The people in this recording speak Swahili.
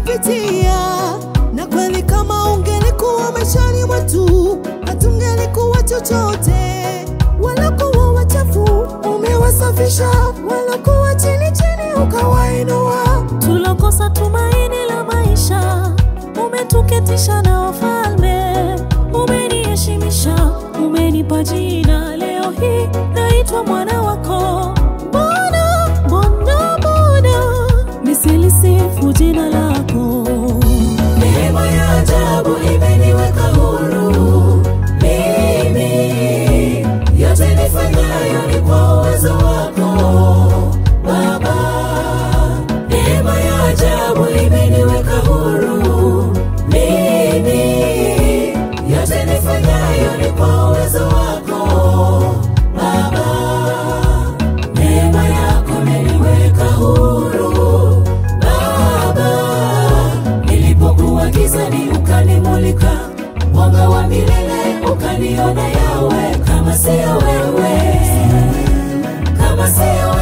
tumepitia, na kweli kama ungelikuwa maishani mwetu hatungelikuwa chochote. Walokuwa wachafu umewasafisha, walokuwa chini chini ukawainua. tulokosa tumaini la maisha, umetuketisha na wafalme, umeniheshimisha, umenipa jina. Leo hii naitwa mwana wako. Mbona, mbona, mbona nisilisifu jina lako? Neema ya ajabu imeniweka huru mimi, yote nifanyayo ni kwa uwezo wako Baba. Neema ya ajabu imeniweka huru mimi, yote nifanyayo ni kwa uwezo wako Baba. Neema yako imeniweka huru Baba, nilipokuwa gizani ukanimulika, mwanga wa milele ukaniona yawe, kama sio wewe, kama sio